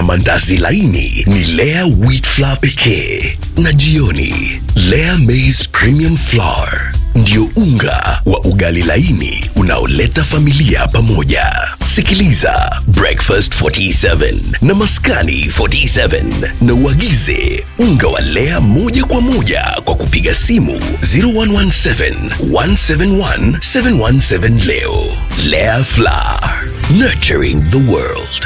mandazi laini ni Lea wheat flour pekee, na jioni Lea maize premium flour ndio unga wa ugali laini unaoleta familia pamoja. Sikiliza Breakfast 47 na Maskani 47 na uagize unga wa Lea moja kwa moja kwa kupiga simu 0117 171 717 leo. Lea Flour, nurturing the world.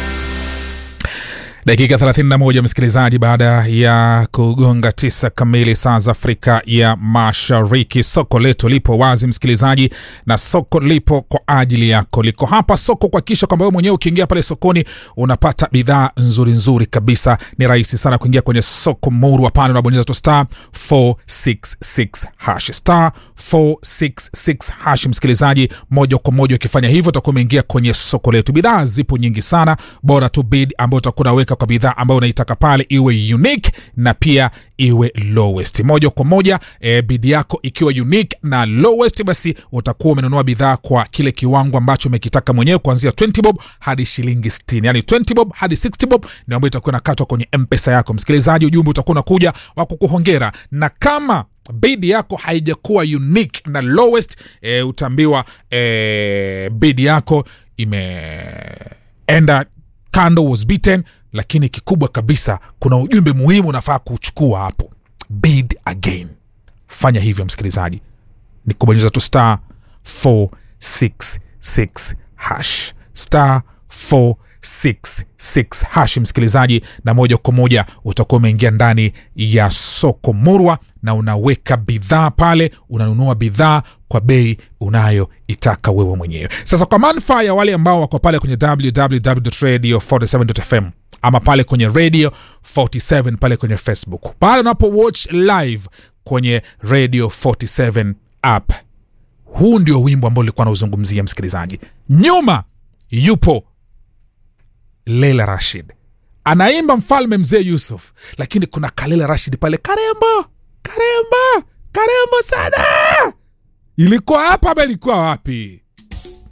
dakika 31 msikilizaji baada ya kugonga tisa kamili saa za afrika ya mashariki soko letu lipo wazi msikilizaji na soko lipo kwa ajili yako liko hapa soko kuhakikisha kwamba wewe mwenyewe ukiingia pale sokoni unapata bidhaa nzuri nzuri kabisa ni rahisi sana kuingia kwenye soko muru pale unabonyeza tu star 466 hash star 466 hash msikilizaji moja kwa moja ukifanya hivyo utakuwa umeingia kwenye soko letu bidhaa zipo nyingi sana bora tu bid ambayo utakuwa unaweka kwa bidhaa ambayo unaitaka pale iwe unique na pia iwe lowest moja kwa moja e, bid yako ikiwa unique na lowest basi utakuwa umenunua bidhaa kwa kile kiwango ambacho umekitaka mwenyewe kuanzia 20 bob hadi shilingi 60 yani 20 bob hadi 60 bob ndio ambayo itakuwa inakatwa kwenye mpesa yako msikilizaji ujumbe utakuwa unakuja wa kukuhongera na kama bid yako haijakuwa unique na lowest e, utaambiwa e, bid yako imeenda kando was beaten lakini kikubwa kabisa kuna ujumbe muhimu unafaa kuchukua hapo bid again fanya hivyo msikilizaji ni kubonyeza tu star 466 hash star 466 hash msikilizaji na moja kwa moja utakuwa umeingia ndani ya soko murwa na unaweka bidhaa pale unanunua bidhaa kwa bei unayoitaka wewe mwenyewe sasa kwa manufaa ya wale ambao wako pale kwenye www.radio47.fm ama pale kwenye radio 47 pale kwenye facebook pale unapo watch live kwenye radio 47 app huu ndio wimbo ambao ulikuwa nauzungumzia msikilizaji nyuma yupo Leila Rashid anaimba mfalme mzee Yusuf, lakini kuna Kalela Rashid pale, karembo karembo karembo sana. Ilikuwa hapa ama ilikuwa wapi?